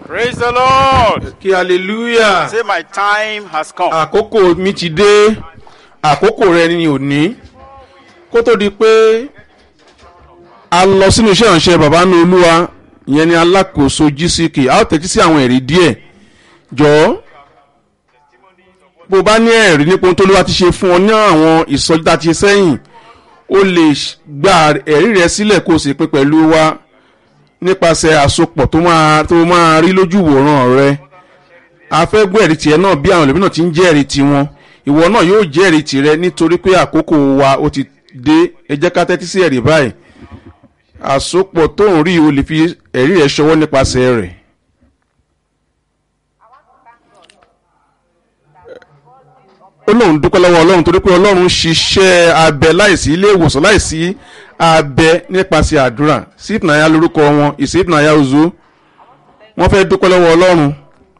Praise the Lord. kí hallelujah Say, my time has come. àkókò mi ti dé àkókò rẹ ni òní kó tó di pé a lọ sínú iṣẹ́ ìránṣẹ́ bàbá ní olúwa ìyẹn ni alákòóso gck a ó tẹ̀tí sí àwọn ẹ̀rí díẹ̀ jọ̀ọ́ bó bá ní ẹ̀rí nípa ohun tó lówá ti ṣe fún ọ ní àwọn ìsọjí tá a ti ṣe sẹ́yìn o lè gba ẹ̀rí rẹ sílẹ̀ kó o sì pé pẹ̀lú wa nípasẹ̀ àsopọ̀ tó máa tó máa rí lójú ìwòran rẹ a fẹ́ gbọ́ ẹ̀rí tiẹ̀ náà bí àwọn ẹlòmíràn náà ti ń jẹ́ ẹ̀rí tiwọn ìwọ náà yóò jẹ́ ẹ̀rí tirẹ̀ nítorí pé àkókò wa ó ti dé ẹ jẹ́ ká tẹ́tí sí ẹ̀rí báyìí àsopọ̀ tó ń rí o lè fi ẹ̀rí rẹ̀ ṣọwọ́ nípasẹ̀ rẹ̀. ó lóun dúpẹ́ lọ́wọ́ ọlọ́run torí pé ọlọ́run ṣiṣẹ́ abẹ láìsí ilé ìwòsàn láìsí abẹ nípasẹ̀ àdúrà sípìnàyà lórúkọ wọn ìsípìnàyà ozo wọ́n fẹ́ dúpẹ́ lọ́wọ́ ọlọ́run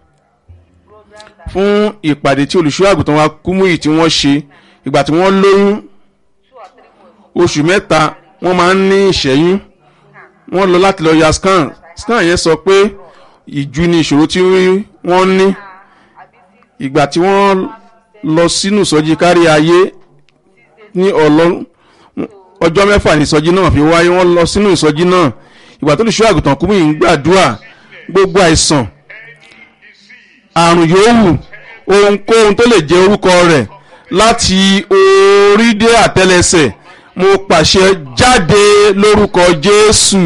fún ìpàdé tí olùṣọ́ àgùntàn wa kúmúyì tí wọ́n ṣe ìgbà tí wọ́n lóyún oṣù mẹ́ta wọ́n máa ń ní ìṣẹ́yún wọ́n lọ láti lọ ya scan scan yẹn sọ pé ìju ni ìṣòro tí wọ́n ní ìgbà tí wọ́n lọ sínú ìsọjí kárí ayé ní ọlọ́ ọjọ́ mẹ́fà ní ìsọjí náà fi wáyé wọ́n lọ sínú ìsọjí náà ìgbà tó olùṣọ́ àgùntàn kúmúyì ń gbàdúrà gbogbo àìsàn àrùn yòówù ohunkóhun tó lè jẹ orúkọ rẹ̀ láti orí dé àtẹlẹsẹ̀ mo pàṣẹ jáde lórúkọ jésù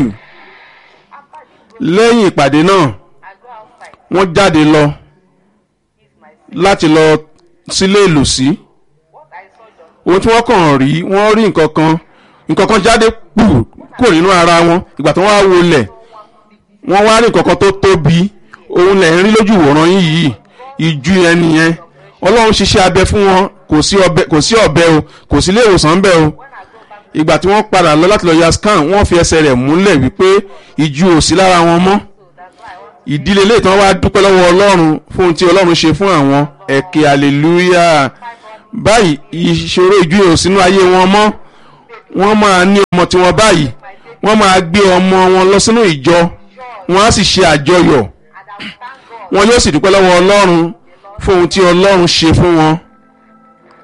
lẹ́yìn ìpàdé náà wọ́n jáde lọ láti lọ sílé ìlòsí ohun tí wọ́n kàn rí wọ́n rí nǹkan kan nǹkan kan jáde pù kúrò nínú ara wọn ìgbà tí wọ́n wá wọlẹ̀ wọ́n wá rí nǹkan kan tó tóbi òun lẹ̀ ń rí lójú ìwòran yín yìí ìju yẹn nìyẹn ọlọ́run ṣiṣẹ́ abẹ fún wọn kò sí ọbẹ̀ kò sí ọbẹ̀ o kò sí ilé ìwòsàn bẹ́ẹ̀ o ìgbà tí wọ́n padà lọ láti lọ ya scan wọ́n fi ẹsẹ̀ rẹ̀ múlẹ̀ wípé ìju ò sí lára wọn mọ́ ìdílé ilé ìtàn wa dúpẹ́ lọ́wọ́ ọlọ́run fún ohun tí ọlọ́run ṣe fún àwọn ẹ̀kẹ́ hallelujah báyìí ìṣòro ìju yẹn ò sínú ayé wọn mọ́ wọ́n máa ní ọmọ tiwọn báyìí wọ́n máa gbé ọmọ wọn lọ sínú ìjọ wọ́n á sì ṣe àjọyọ̀ wọn yóò sì dúpẹ́ lọ́wọ́ ọlọ́run fún ohun tí ọlọ́run ṣe fún wọn